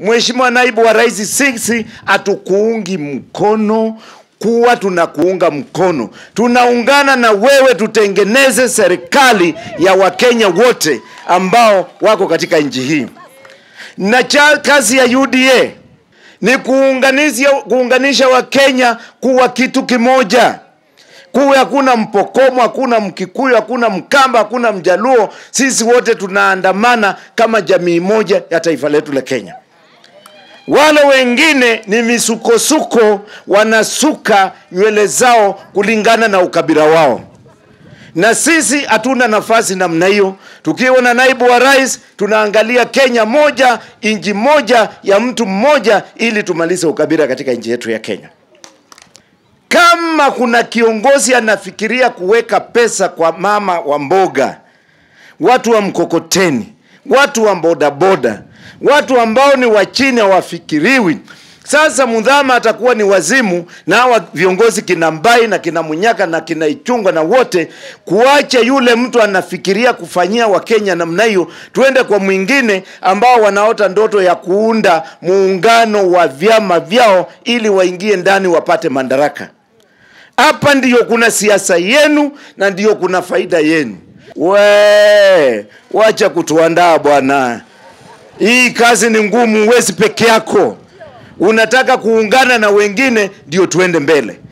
Mheshimiwa Naibu wa Rais, sisi hatukuungi mkono kuwa tunakuunga mkono, tunaungana na wewe tutengeneze serikali ya Wakenya wote ambao wako katika nchi hii, na cha kazi ya UDA ni kuunganisha, kuunganisha Wakenya kuwa kitu kimoja kuwe hakuna Mpokomo, hakuna Mkikuyu, hakuna Mkamba, hakuna Mjaluo. Sisi wote tunaandamana kama jamii moja ya taifa letu la Kenya. Wale wengine ni misukosuko, wanasuka nywele zao kulingana na ukabila wao, na sisi hatuna nafasi namna hiyo. Tukiwa na naibu wa rais, tunaangalia Kenya moja, nchi moja ya mtu mmoja, ili tumalize ukabila katika nchi yetu ya Kenya. Kama kuna kiongozi anafikiria kuweka pesa kwa mama wa mboga, watu wa mkokoteni, watu wa bodaboda, watu ambao ni wa chini hawafikiriwi. Sasa Mudhama atakuwa ni wazimu na hawa viongozi kina Mbai na kina Munyaka na kina Ichungwa na wote, kuacha yule mtu anafikiria kufanyia Wakenya namna hiyo, tuende kwa mwingine ambao wanaota ndoto ya kuunda muungano wa vyama vyao ili waingie ndani wapate madaraka. Hapa ndiyo kuna siasa yenu na ndiyo kuna faida yenu. We, wacha kutuandaa bwana. Hii kazi ni ngumu, huwezi peke yako. Unataka kuungana na wengine ndio tuende mbele.